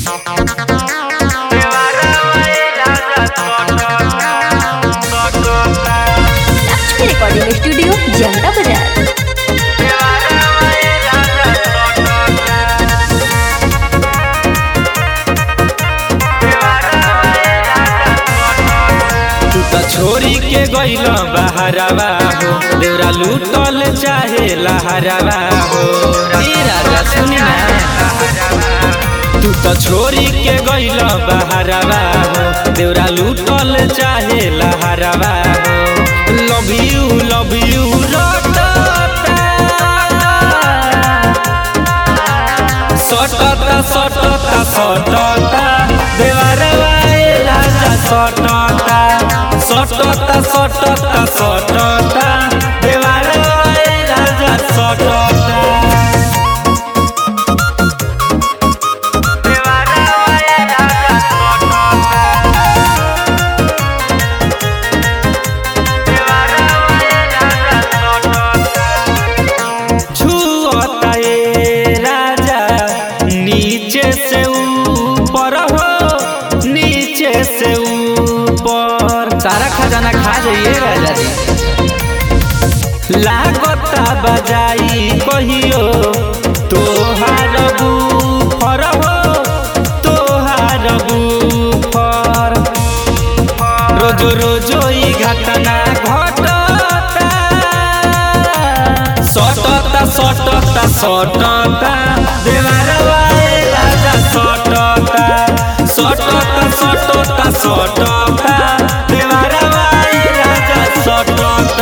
Lakshmi recording studio जनता बाजार तू त छोरी के गइल बहरवा हो देवरा लूटल चाहे लहरवा हो ई राजा सुनी ना तू त छोरी के गइल बहरवा हो देवरा लूटल चाहे लहरवा हो लव यू लव यू सटता सटता सटता देवरवा ए राजा सटता सटता सटता सटता देवरवा ए राजा सटता छुअता ए राजा नीचे से ऊपर हो नीचे से ऊपर सारा खजाना खा जाइए राजा जी लागता बजाई कहियो तोहार बुफर हो तोहार बुफर रोज रोज ई घटना घटता सटता सटता सटता देवरवा ए राजा सटता सटता सटता सटता देवरवा ए राजा सटता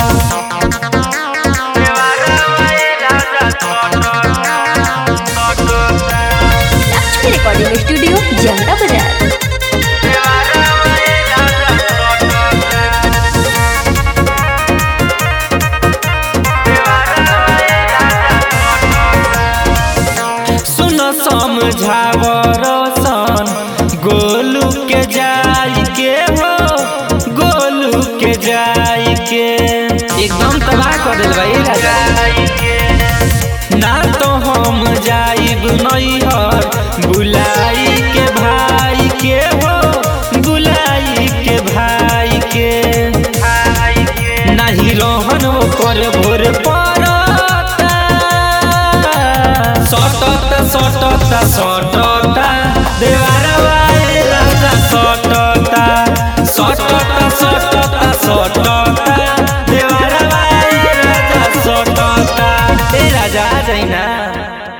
लक्ष्मी रिकॉर्डिंग स्टूडियो जनता बाजार सुन समझावर सन गोलू के जाई के हो गोलू के जाई के एकदम तबाह कर दिल भाई राजा ना तो हम जाइब नैहर बुलाई के भाई के हो बुलाई के भाई के नहीं रोहन ओकर भोर पड़ता सटत सटत सटत